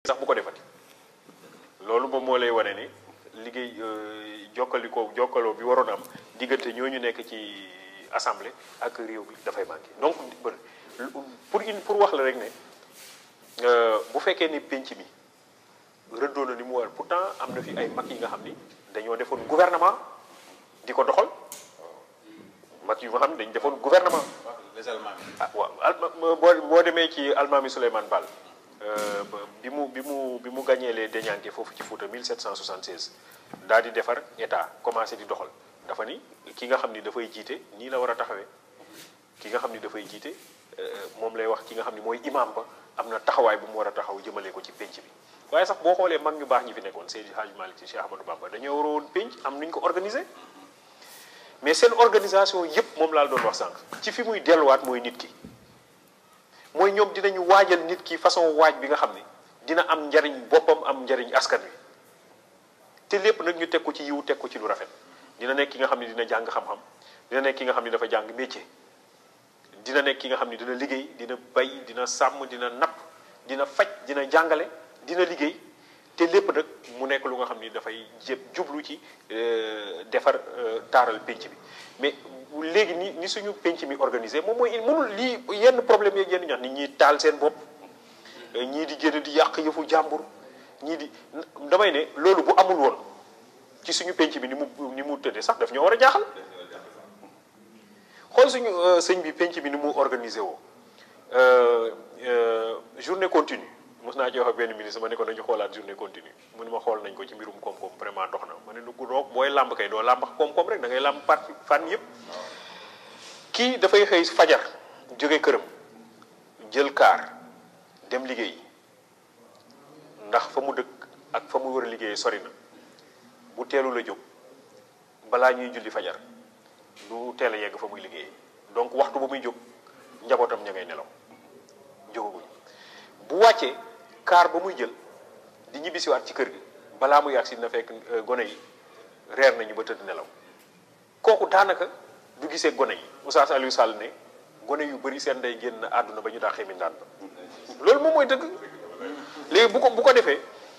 sax bu ko defati loolu moom moo lay wane ni liggéey jokkalikoo jokkaloo bi waroon am diggante ñooñu nekk ci assemblée ak réew bi dafay manqué donc pour une pour wax la rek ne bu fekkee ni penc mi rëddoo na ni mu war pourtant am na fi ay mag yi nga xam ni dañoo defoon gouvernement di ko doxal mag yu nga xam ne dañu defoon gouvernement. les Allemands. ah waaw boo boo demee ci almaami Souleymane Baal bi mu bi mu bi mu gagné les Deñanke foofu ci Fouta 1776 daal di defar état commencé di doxal dafa ni ki nga xam ni dafay jiite nii la war a taxawee ki nga xam ni dafay jiite moom lay wax ki nga xam ni mooy imam ba am na taxawaay bu mu war a taxaw jëmale ko ci penc bi. waaye sax boo xoolee mag ñu baax ñi fi nekkoon Seydi Hadji Malick Sy Cheikh Ahmadou Bamba dañoo waroon penc am nuñ ko organiser mais seen organisation yépp moom laa doon wax sànq ci fi muy delluwaat mooy nit ki mooy ñoom dinañu waajal nit ki façon waaj bi nga xam ne dina am njariñ boppam am njariñ askan wi te lépp nag ñu teg ko ci yiw teg ko ci lu rafet dina nekk ki nga xam ne dina jàng xam-xam dina nekk ki nga xam ne dafa jàng métier dina nekk ki nga xam ne dina liggéey dina bay dina sàmm dina napp dina faj dina jàngale dina liggéey te lépp nag mu nekk lu nga xam ni dafay jëb jublu ci defar taaral penc bi mais léegi ni ni suñu penc mi organisé moom mooy mënul lii yenn problème yeeg yenn ñax nit ñi taal seen bopp ñii di génn di yàq yëfu jàmbur ñii di damay ne loolu bu amul woon ci suñu penc bi ni mu ni mu tëddee sax daf ñoo war a jaaxal xool suñu sëñ bi penc bi ni mu organisé woo journée continue mos naa ci wax ak benn ministre ma ne ko nañu xoolaat journée continue mu ne ma xool nañ ko ci mbirum koom-koom vraiment dox na ma ne lu doog booy làmb kay doo làmb koom-koom rek da ngay làmb parti fan yëpp kii dafay xëy fajar jóge këram jël kaar dem liggéey ndax fa mu dëkk ak fa mu war a liggéeyee sori na bu teelu la jóg balaa ñuy julli fajar du teel a yegg fa muy liggéeyee donc waxtu ba muy jóg njabootam ña ngay nelaw jógaguñ bu wàccee kaar ba muy jël di ñibbisiwaat ci kër gi balaa muy agsi na fekk gone yi reer nañu ba tëdd nelaw kooku daanaka du gisee gone yi Oustaz Aliou Sall ne gone yu bëri seen day génn àdduna ba ñu daa xemi ndaan ba loolu moom mooy dëgg léegi bu ko bu ko defee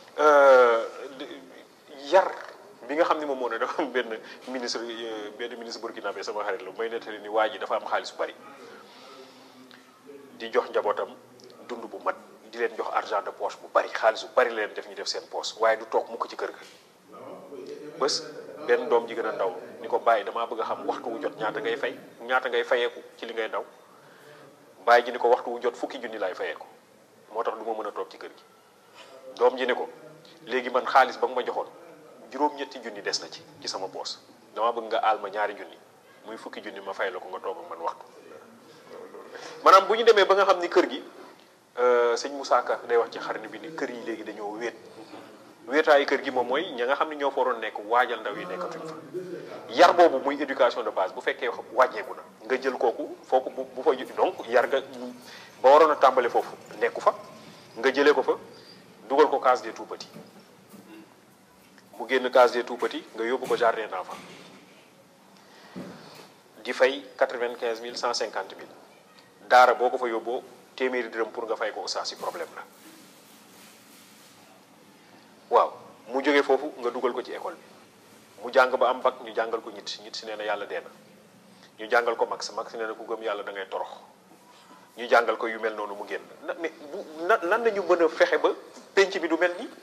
yar bi nga xam ne moom moo ne dafa am benn ministre benn ministre burkinabé sama xarit la may nettali ni waa ji dafa am xaalis bu bari di jox njabootam dund bu mat di leen jox argent de poche bu bari xaalis bu bari leen def ñu def seen poche waaye du toog mukk ci kër ga bés benn doom ji gën a ndaw ni ko bàyyi damaa bëgg a xam waxtu wu jot ñaata ngay fay ñaata ngay fayeeku ci li ngay daw bàyyi ji ni ko waxtu wu jot fukki junni laay fayeeku moo tax du ma mën a toog ci kër gi doom ji ni ko léegi man xaalis ba nga ma joxoon juróom-ñetti junni des na ci ci sama poos dama bëgg nga aal ma ñaari junni muy fukki junni ma fay la ko nga toog ak man waxtu maanaam bu ñu demee ba nga xam ni kër gi sëñ Moussa Ka day wax ci xarni bi ni kër yi léegi dañoo wéet wéetaayu kër gi moom mooy ña nga xam ne ñoo fa waroon nekk waajal ndaw yi nekkatuñ fa yar boobu muy éducation de base bu fekkee wàññeeku na nga jël kooku foofu bu bu fa donc yar nga ba waroon a tàmbale foofu nekku fa nga jëlee ko fa dugal ko case des tout petits mu génn case des tout petits nga yóbbu ko jardin d'enfants di fay quatre-vingt-quinze mille cent cinquante mille daara boo ko fa yóbboo téeméeri dërëm pour nga fay ko oustaz si problème la waaw mu jógee foofu nga dugal ko ci école bi mu jàng ba am bac ñu jàngal ko ñit ñit si nee na yàlla dee na ñu jàngal ko max max nee na ku gëm yàlla da ngay torox ñu jàngal ko yu mel noonu mu génn na mais bu na nan nañu mën a fexe ba penc bi du mel nii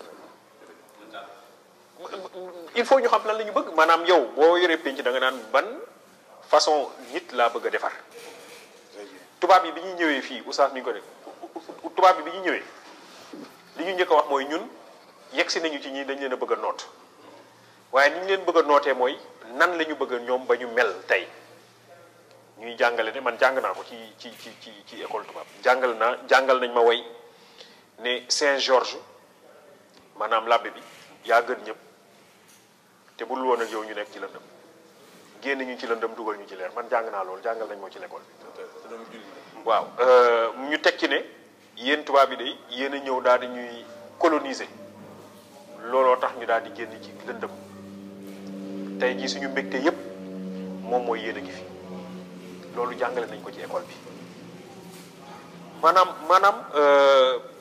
il faut ñu xam lan la ñu bëgg maanaam yow boo yoree penc da nga naan ban façon nit laa bëgg a defar tubaab yi bi ñuy ñëwee fii oustaz mi ngi ko def tubaab yi bi ñuy ñëwee li ñu njëkk a wax mooy ñun yegg si nañu ci ñii dañ leen a bëgg a noot waaye ni ñu leen bëgg a nootee mooy nan la ñu bëgg a ñoom ba ñu mel tey ñuy jàngale ne man jàng naa ko ci ci ci ci ci école tubaab jàngal naa jàngal nañ ma way ne Saint Georges maanaam labbe bi yaa gën ñëpp te bul woon ak yow ñu nekk ci lëndëm génn ñu ci lëndëm dugal ñu ci leer man jàng naa loolu jàngal nañ moo ci l'école bi waaw ñu teg ci ne yéen tubaab yi de yéen a ñëw daal di ñuy coloniser looloo tax ñu daal di génn ci lëndëm tey jii suñu mbégte yépp moom mooy yéen a ngi fi loolu jàngale nañ ko ci école bi maanaam maanaam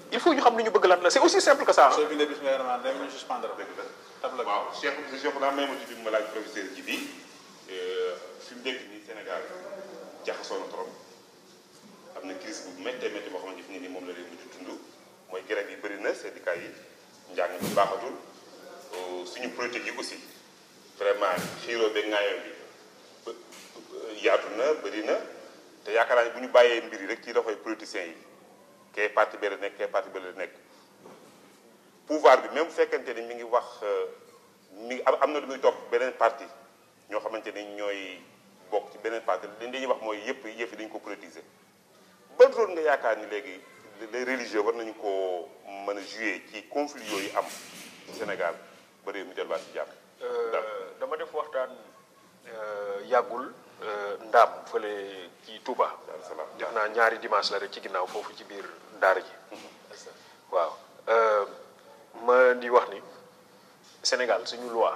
il faut ñu xam ni ñu bëgg lan la c'est aussi simple que ça soo bindee bis nga vraiment dañ ñu suspendre dëgg la tabla bi. waaw Cheikh Cheikh naa may ma ci bi ma laaj professeur ji bi fi mu nekk nii Sénégal jaxasoo na trop am na crise bu méttee métti boo xamante ni nii moom la leen mujj dund mooy grève yi bëri na syndicat yi njàng bi baaxatul suñu politique yi aussi vraiment xiiroo beeg ŋaayoo bi ba yaatu na bëri na te yaakaar naa ne bu ñu bàyyee mbir yi rek ci loxoy politiciens yi kee parti bi la nekk kee parti bi la nekk pouvoir bi même bu fekkente ni mi ngi wax mi ngi am am na lu muy topp beneen parti ñoo xamante ni ñooy bokk ci beneen parti li ñuy wax mooy yëpp yëf yi dañu ko politiser ban rôle nga yaakaar ni léegi les religieux war nañu ko mën a jouer ci conflit yooyu am ci Sénégal ba réew mi delluwaat ci jàmm. dama def waxtaan yàggul ndaam fële ci Touba. jox naa ñaari dimanche la rek ci ginnaaw foofu ci biir daara ji. waaw ma di wax ni Sénégal suñu loi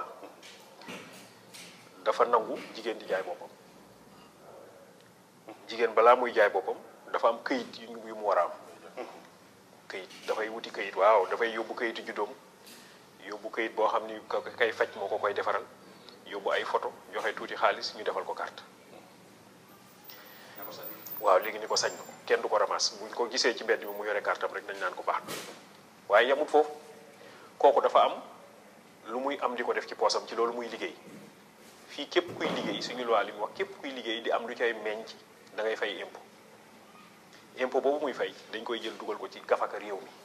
dafa nangu jigéen di jaay boppam jigéen balaa muy jaay boppam dafa am këyit yu yu mu war a am këyit dafay wuti këyit waaw dafay yóbbu këyitu juddoom yóbbu këyit boo xam ni ka kay faj moo ko koy defaral yóbbu ay photo joxe tuuti xaalis ñu defal ko carte waaw léegi ni ko sañ ko kenn du ko ramas buñ ko gisee ci mbedd mi mu yore carte am rek dañ naan ko baax na waaye yamut foofu kooku dafa am lu muy am di ko def ci poosam ci loolu muy liggéey fii képp kuy liggéey suñu loi li mu wax képp kuy liggéey di am lu cay meññ da ngay fay impôt impôt boobu muy fay dañ koy jël dugal ko ci gafaka réew mi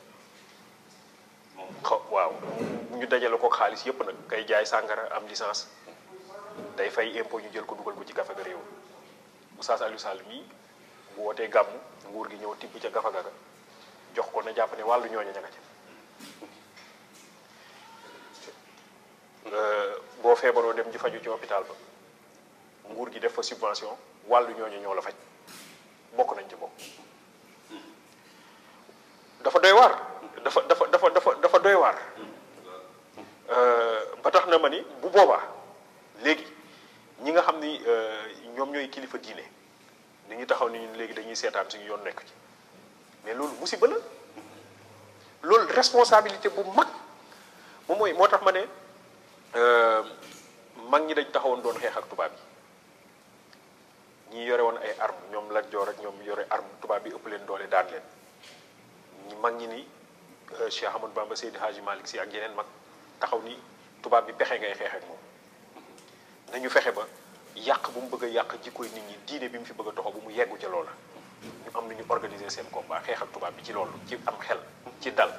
xaw waaw ñu dajale ko xaalis yépp nag kay jaay sàngara am licence day fay impôt ñu jël ko dugal ko ci gafaka réew mi Oustaz Aliou Sall mii bu wootee gàmm nguur gi ñëw tibb ca gafaga ga jox ko na jàpp ne wàllu ñooña ña nga ca boo feebaroo dem ji faju ci hôpital ba nguur gi def fa subvention wàllu ñooñu ñoo la faj bokk nañ ci bokk dafa doy waar dafa dafa dafa dafa dafa doy waar ba tax na ma ni bu boobaa léegi ñi nga xam ni ñoom ñooy kilifa diine ni ñu taxaw ni léegi dañuy seetaan suñu yoon nekk ci mais loolu musiba la loolu responsabilité bu mag moom mooy moo tax ma ne mag ñi dañ taxawoon doon xeex ak tubaab yi ñi yore woon ay arme ñoom Lat Joor ak ñoom yore arme tubaab bi ëpp leen doole daan leen ñi mag ñi ni Cheikh Ahmadou Bamba Seydi Hadji Malick Sy ak yeneen mag taxaw ni tubaab bi pexe ngay xeex ak moom nañu fexe ba yàq bu mu bëgg a yàq jikkoy nit ñi diine bi mu fi bëgg a toxo bu mu yeggu ca loola ñu am nu ñu organiser seen combat xeex ak tubaab bi ci loolu ci am xel ci dal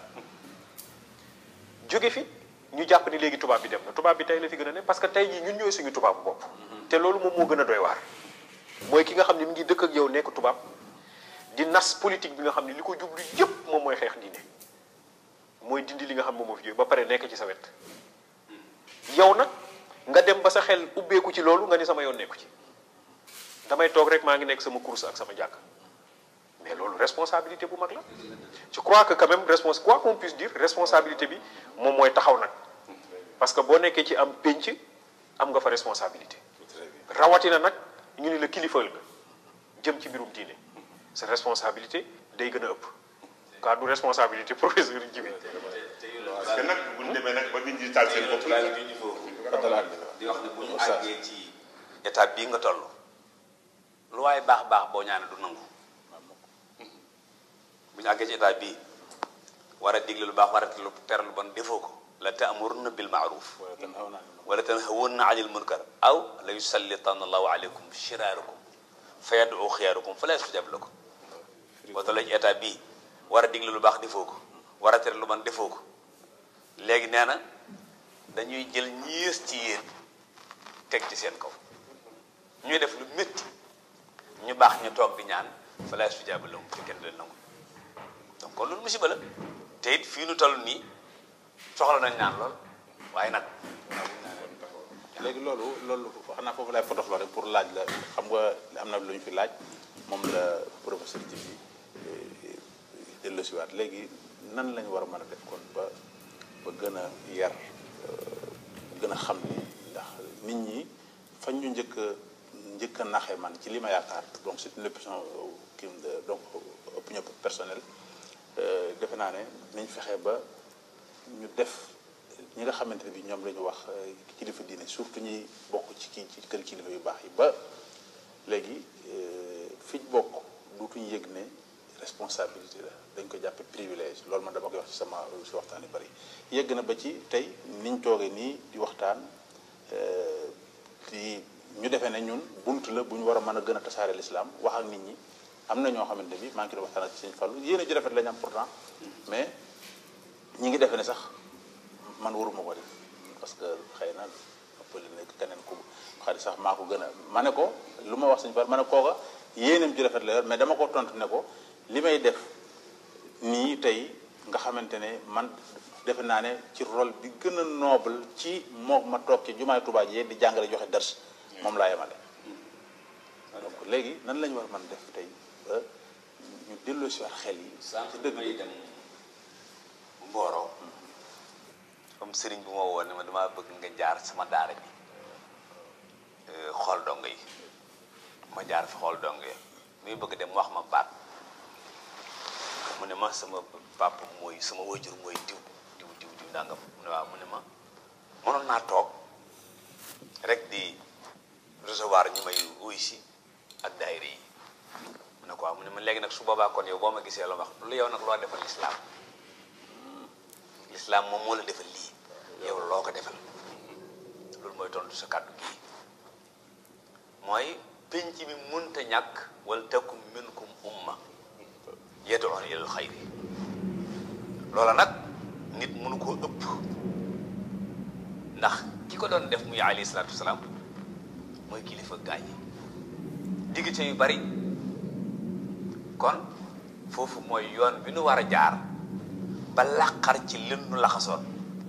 jóge fi ñu jàpp ni léegi tubaab bi dem na tubaab bi tey la fi gën a ne parce que tey jii ñun ñooy suñu tubaabu bopp te loolu moom moo gën a doy waar mooy ki nga xam ne mi ngi dëkk ak yow nekk tubaab di nas politique bi nga xam ne li ko jublu yépp moom mooy xeex diine mooy dindi li nga xam moom moo fi jóge ba pare nekk ci sa wet yow nag nga dem ba sa xel ubbeeku ci loolu nga ni sama yoon nekku ci damay toog rek maa ngi nekk sama course ak sama jàkk mais loolu responsabilité bu mag la je crois que quand même respons quoi qu'on puisse dire responsabilité bi moom mooy taxaw nag parce que boo nekkee ci am pénc am nga fa responsabilité rawatina nag ñu ni la kilifal nga jëm ci mbirum diine sa responsabilité day gën a ëpp kaa du responsabilité professeur yi jibi parce que nag bu ñu demee nag ba nit ñi taal seen bopp laa ngi junj foofu di wax ne bu ñu àggee ci étape bii nga toll lu waaye baax baax boo ñaane du nangu bu ñu àggee ci étape bii war a digle lu baax war a tere lu bon defoo ko la ta'muruna bil ma'ruf wala tanhawunna anil munkar aw la yusallitanna allahu alaykum shiraarakum fa yad'u xiyaarukum fa la yastajab lakum boo tollee ci étape bii war a digle lu baax defoo ko war a tere lu bon defoo ko léegi nee na dañuy jël ñiis ci yéen teg ci seen kaw ñuy def lu métti ñu baax ñu toog di ñaan fa la yastajab lakum te kenn du leen nangu donc kon loolu musiba la te it fii nu toll nii soxla nañ ñaan lool waaye nag léegi loolu loolu xanaa foofu lay potox la rek pour laaj la xam nga am na lu ñu fi laaj moom la professeur ji bi delloosiwaat léegi nan lañu war a mën a def kon ba ba gën a yar gën a xam ni ndax nit ñi fañ ñu njëkk a njëkk a naxee man ci li ma yaakaar donc c'est une opinion kii donc opinion personnelle defe naa ne nañ fexe ba ñu def ñi nga xamante ne bi ñoom la ñu wax kilifa diine surtout ñi bokk ci kii ci kër kilifa yu baax yi ba léegi fi ñu bokk duutuñu yëg ne responsabilité la dañ ko jàppe privilège loolu man dama koy wax ci sama si waxtaan yu bari yëgg na ba ci tey niñ toogee nii di waxtaan di ñu defee ne ñun bunt la bu ñu war a mën a gën a tasaare l'islam wax ak nit ñi am na ñoo xamante bi maa ngi doon waxtaan ak sëñ Fallu yéen a ji rafet la ñu am pourtant mais ñi ngi defee ne sax man waruma ko def parce que xëy na ëppale nekk keneen ku xarit sax maa ko gën a ma ne ko lu ma wax sëñ Fallu ma ne kooka yéenam ji rafet la yor mais dama ko tontu ne ko li may def nii tey nga xamante ne man defe naa ne ci rôle bi gën a noble ci moo ma toog ci jumaay Tuubaa ji di jàngale joxe dars moom laa yemale donc léegi nan lañu war a mën def tey ba ñu delloo si waat xel yi sànq ci dëgg may dem Mboro comme sëriñ bu ma woo ne ma damaa bëgg nga jaar sama daara bi xool dong yi ma jaar fi xool dong yi muy bëgg dem wax ma baat mu ne ma sama papa mooy sama wajur mooy diw diw diw diw nangam mu ne waaw mu ne ma mënoon naa toog rek di recevoir ñi may wuy si ak daayira yi mu ne ko waaw mu ne ma léegi nag su boobaa kon yow boo ma gisee la wax lu yow nag loo defal lislaam lislaam moom moo la defal lii yow loo ko defal loolu mooy tontu sa kàddu gii mooy penc mi munta ñàkk wal takum minkum umma yad'una ilal xayri loola nag nit mënu koo ëpp ndax ki ko doon def muy alayhi salaatu wasalaam mooy kilifa gaañ yi diggante yu bari kon foofu mooy yoon bi nu war a jaar ba làqar ci lën nu laxasoon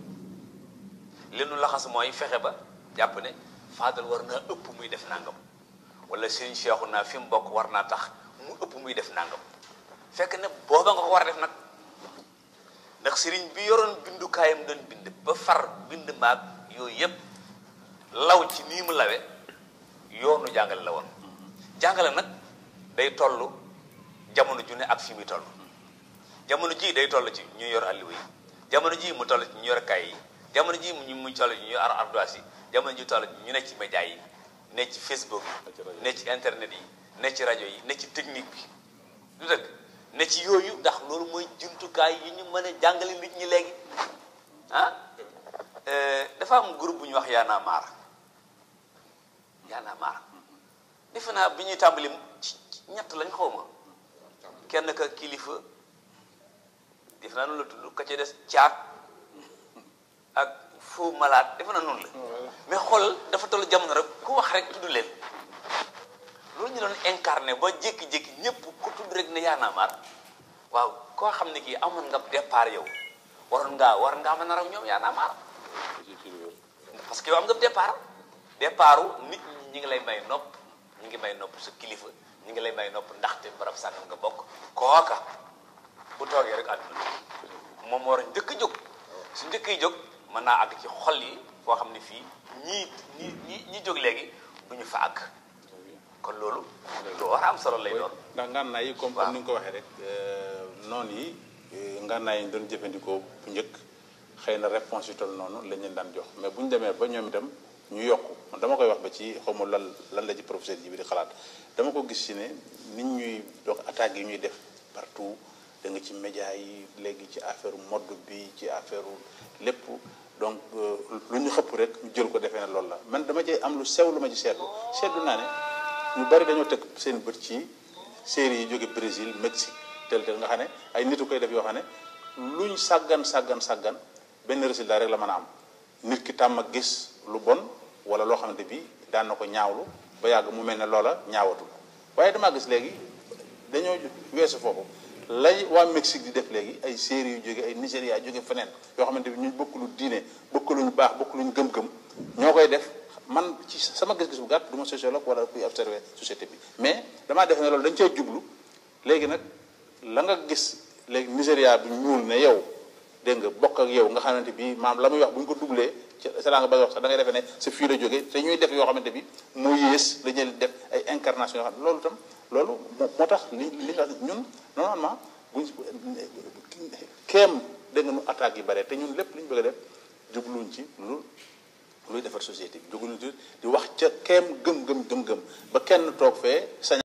lën nu laxas mooy fexe ba jàpp ne faadal war naa ëpp muy def nangam wala sëriñ Seexu naa fi mu bokk war naa tax mu ëpp muy def nangam fekk ne booba nga ko war a def nag ndax sëriñ bi yoroon bindukaayam doon bind ba far bind maag yooyu yépp law ci nii mu lawe yoonu jàngale la woon jàngale nag day toll jamono ju ne ak fi muy toll jamono ji day toll ci ñu yor alliwa yi jamono ji mu toll ci ñu yor kay yi jamono ji mu mu toll ci ñu yor ardoise yi jamono ji toll ci ñu ne ci média yi ne ci Facebook yi ne ci internet yi ne ci rajo yi ne ci technique bi du dëgg ne ci yooyu ndax loolu mooy jumtukaay yi ñu mën a jàngale nit ñi léegi ah dafa am groupe bu ñu wax Y'en a marre Y'en a marre defe naa bi ñuy tàmbali ci ñett lañ xaw ma kenn ka kilifa defe naa noonu la tudd ka ca des caat ak faux malade defe naa noonu la mais xool dafa toll jamono rek ku wax rek tudd leen loolu ñu doon incarné ba jékki-jékki ñëpp ku tudd rek ne Y'en a marre waaw koo xam ne kii amoon nga départ yow waroon ngaa war ngaa mën a raw ñoom Y'en a marre parce que yow am nga départ départu nit ñi ñi ngi lay may nopp ñi ngi may nopp sa kilifa ñi ngi lay may nopp ndaxte barab sàngam nga bokk kooka bu toogee rek àdduna moom war a njëkk a jóg su njëkk yi jóg mën naa àgg ci xol yi foo xam ne fii ñii ñi ñi ñi jóg léegi du ñu fa àgg kon loolu lu war a am solo lay doon ndax ngànnaay yi comme comme ni nga ko waxee rek noonu yi ngànnaay yi ñu doon jëfandikoo bu njëkk xëy na réponse yu toll noonu lañ leen daan jox mais bu ñu demee ba ñoom itam ñu yokku man dama koy wax ba ci xaw ma lan lan la ci professeur ji bi di xalaat dama ko gis ci ne nit ñuy donc attaques yi ñuy def partout da nga ci média yi léegi ci affaire mode bi ci affaire lépp donc lu ñu xëpp rek ñu jël ko defee ne loolu la man dama ci am lu sew lu ma ci seetlu seetlu naa ne ñu bari dañoo teg seen bët ci série yi jóge Brésil Mexique tel tel nga xam ne ay nitu koy def yoo xam ne luñ sàggan sàggan sàggan benn résultat rek la mën a am nit ki tàmm ak gis lu bon wala loo xamante bi daan na ko ñaawlu ba yàgg mu mel ne loola ñaawatul waaye damaa gis léegi dañoo weesu foofu lay waa Mexique di def léegi ay série yu jóge ay Nigéria jóge feneen yoo xamante bi ñu bokk lu diine bokk luñ baax bokk luñ gëm-gëm ñoo koy def man ci sama gis-gis bu gàtt du ma sociologue wala kuy observer société bi mais damaa def ne loolu dañ cee jublu léegi nag la nga gis léegi Nigéria bi ñuul ne yow dégg nga bokk ak yow nga xamante bi maam la muy wax bu ñu ko dublee ci sa nga bëgg wax sax da ngay defee ne sa fii la jógee te ñuy def yoo xamante bi moo yées la ñuy def ay incarnation yoo xam ne loolu itam loolu moo tax li li nga ñun normalement buñ keem dégg nga nu attaques yi bare te ñun lépp li ñu bëgg a def jubluñ ci lu luy defar société bi jubluñ ci di wax ca keem gëm-gëm gëm-gëm ba kenn toog fee sañ